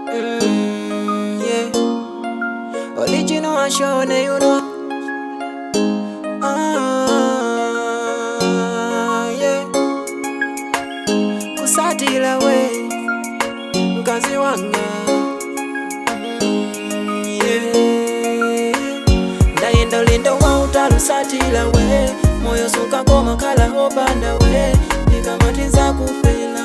Mm, yeah. Original and Shone, you know. Ah, yeah. Kusatila we, mkazi wanga. Mm, yeah. Ndayenda ulendo wa utalusatila we, moyo suka koma kala hopanda we, nikamatiza kufela.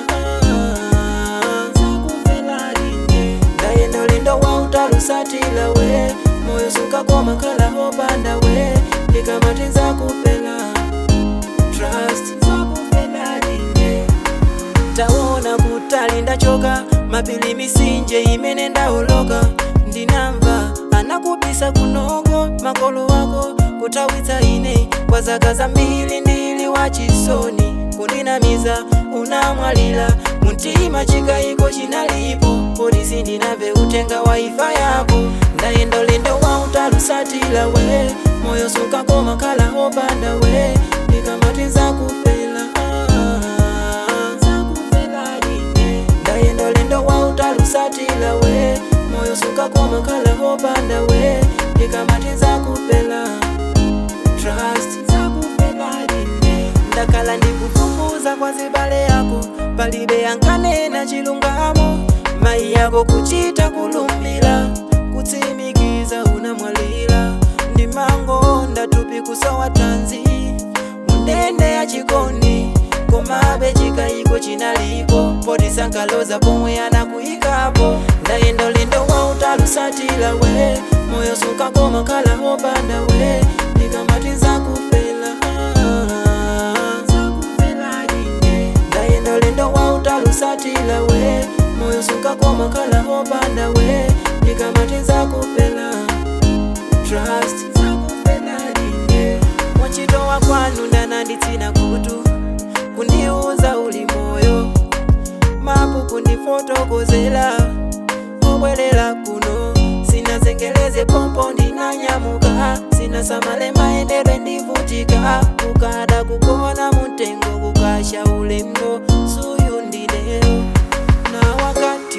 Zakufela line. Ndayenda ulendo wa utalusatila we, moyo suka koma kala hopanda we, nikamatiza kufela. Trust zakufela line taona kutali ndachoka mapili misinje imene ndaoloka ndinamva anakubisa kunogo makolo wako kutawitsa ine kwa zaka zambiri ndili wachisoni kundinamiza unamwalira muntima chikayiko chinalipo polisi ndinamve utenga wa ifa yako ndayenda ulendo wa utalusatila we moyo sukakoma kala hopanda we ndikamatiza kufela zakufela ine ndayenda ulendo wa utalusatila we moyo sukakoma kala hopanda we ndikamatiza kufela trust zakufela ine ndakhala ndikufufuza kwa zibale yako palibe yankanena chilungamo mayi yako kuchita kulumbira kutsimikiza unamwalira ndimango ndatupi kusowa tanzi mundende ya chikondi komabe chikayiko chinalipo potisankaloza pomwe anakuyikapo ndayenda ulendo wa utalusatila we moyo sukakoma kala hopanda we ndikamatiza kufela zakufela ine ndayenda ulendo wa utalusatila we moyo sukakoma kala hopanda we ndikamatiza kufela trust zakufela ine mwachitowa kwanu ndananditsina kutu kundiuza uli moyo mapu kundifotokozela obwelela kuno sinazengeleze pompo ndinanyamuka sinasamale maendedwe ndivutika kukada kukona mutengo kukasha ulembo suyu ndileo na wakati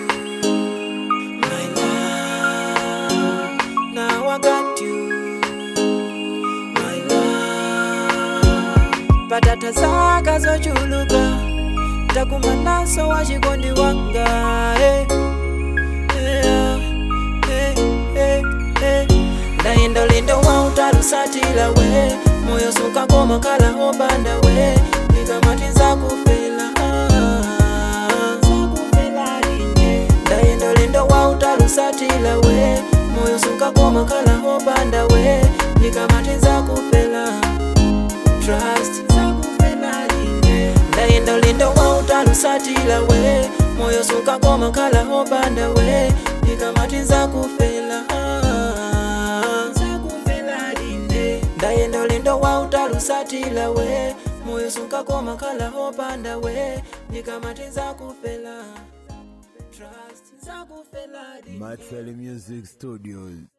my love, na wakati my love. patata zaka zochuluka ndakumanaso wachikondi wanga eh. Yeah, eh, eh, eh. ndayenda ulendo wa utalusatila we moyo sukakoma kala hopanda we ndikamatiza kufela zakufela line ndayenda ulendo wa utalusatila we moyo sukakoma kala hopanda we ndikamatiza kufela trust zakufela line ndayenda ulendo wa utalusatila we moyo sukakoma kala hopanda we ndikamatiza kufela zakufela line ndayenda ulendo wa utalusatila we moyo sukakoma kala hopanda we ndikamatiza kufela trust zakufela line Maxwell Music Studios.